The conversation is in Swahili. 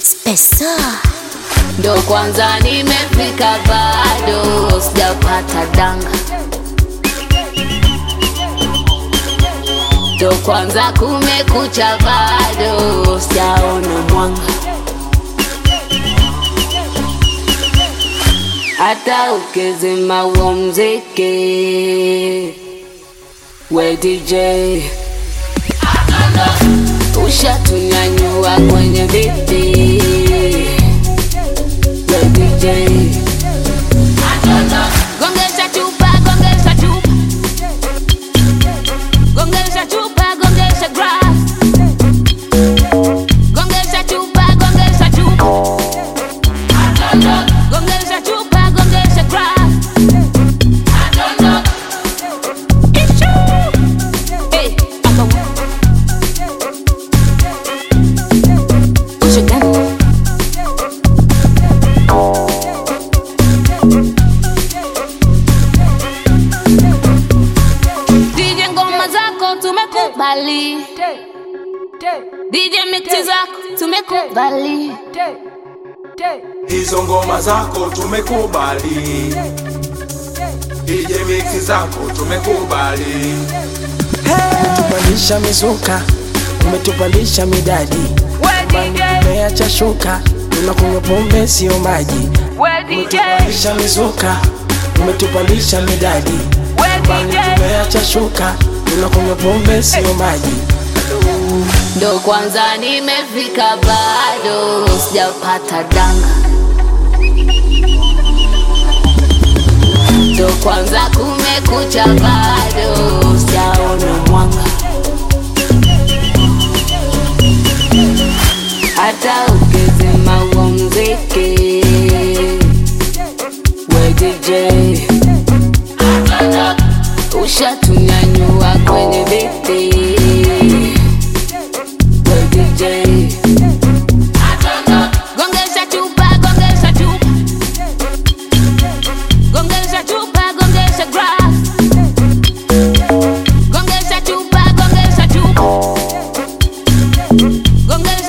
Spesa ndo kwanza nimefika, bado sijapata danga, ndo kwanza kumekucha, bado sijaona mwanga. Hata ukizima huo mziki, we DJ ushatunyanyua kwenye viti we DJ gongesha chupa gongesha chupa gongesha chupa gongesha grass gongesha chupa gongesha chupa gongesha chupa gongesha grass Ichu. Hey, akawa. Ushagani. DJ ngoma zako tumekubali, DJ mixi zako tumekubali, hizo ngoma zako tumekubali, DJ mix zako tumekubali, umetupandisha mizuka, umetupandisha midadi, umeacha shuka, tunakunywa pombe sio maji. Umetupandisha mizuka, umetupandisha midadi, tumeacha shuka, tunakunywa pombe sio maji. ndo kwanza nimefika, bado sijapata danga, ndo kwanza kumekucha, bado sijaona mwanga. Hata ukizima huo mziki, we DJ ushatunyanyua kwenye viti we DJ gongesha chupa gongesha chupa gongesha chupa gongesha grass gongesha chupa gongesha chupa gongesha